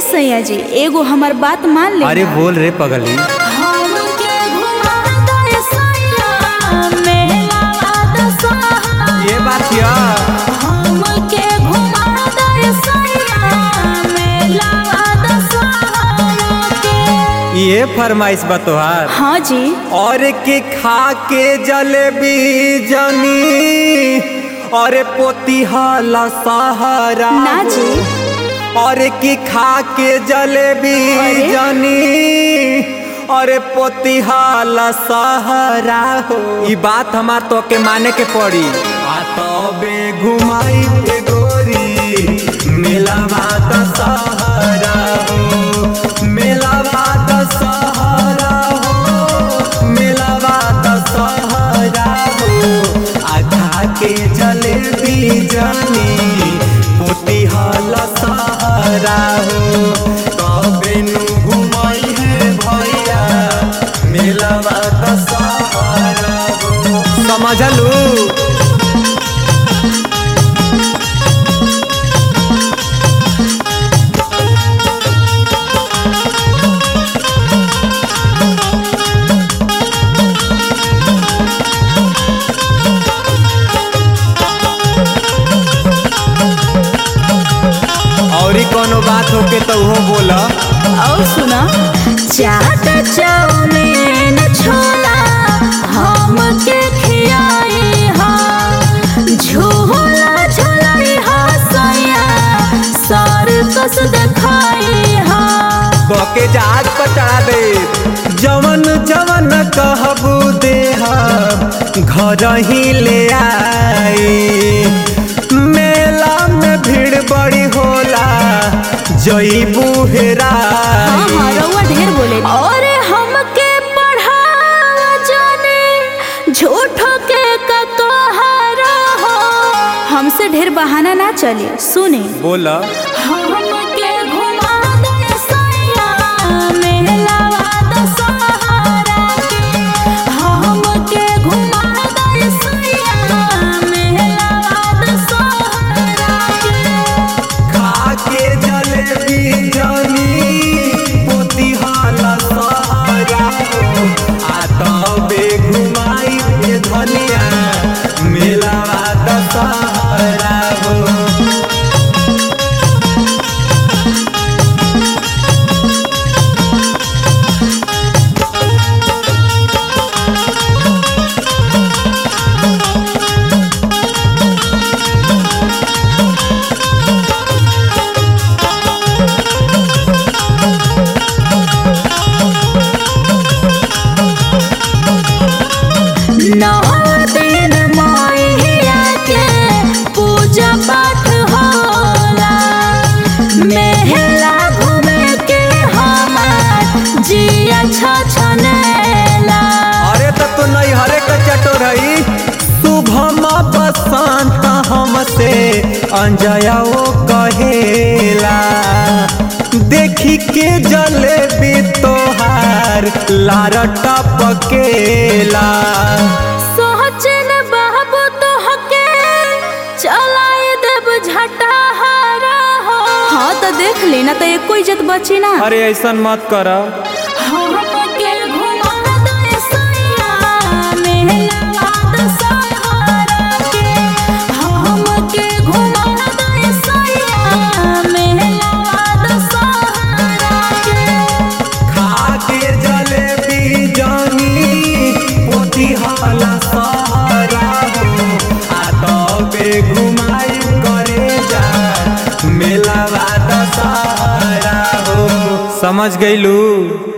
सैया जी एगो हमार बात मान ले अरे बोल रे पगली हमके घुमा दे सैया मेला दशहरा ये बात या हमके घुमा दे सैया मेला दशहरा के ये फरमाइश बा तोहार हाँ जी और के खा के जलेबी जनी और पोतीहाला सहारा ना जी और की खा के जलेबी अरे? जनी और पोतीहाला सहारा हो ई बात हमार तो के माने के पड़ी आ तबे घुमाई के गोरी मेलावा त सहारा हो मेलावा त सहारा हो मेलावा त सहारा हो आधा के जलेबी जानी पोती हल सहारा हो तबे नु घुमाई है भैया मेलावा त सहारा हो समझलू और कोनो बात होके तो वो बोला और सुना चाट चाउमीन छोला हमके खियाई हा झोला झोलाई हा सैया सर्कस देखाई हा बके जहाज पर चढ़ा दे जवन जवन कहबू दे घर ही ले आई मेला में भीड़ बड़ी होला जईबू हाँ हेराई हाँ रउआ ढेर बोले और हमके पढ़ा जाने झूठो के ककहरा हो हमसे ढेर बहाना ना चले सुने बोला हमके घुमा दे सैया मेलावा दशहरा के हमके घुमा दे सैया मेलावा दशहरा के खा के जलेबी जानी पोती हाला सहारा हो आ तबे घुमाई के धनिया मेलावा दशहरा हो नौ दिन मैया के पूजा पाठ होला मेला घूमे के हमार जिया छछनेला अरे तो तू नहीं हरे का चटोर हई शुभम बसंत हमसे अंजया ओ कहेला देखी के जलेबी तोहार लार टपकेला सोचन बाबू तो हके चलाए देव झटा हारा हो हाँ तो देख लेना तो एको इज्जत बची ना अरे ऐसा मत कर हमके घुमा दे सैया मेलावा दशहरा के हमके घुमा दे सैया मेलावा दशहरा के खा के जलेबी जानी पोती हाला सहारा हो आ तबे घुमाई करे जा मेलावा दशहरा हो समझ गईलू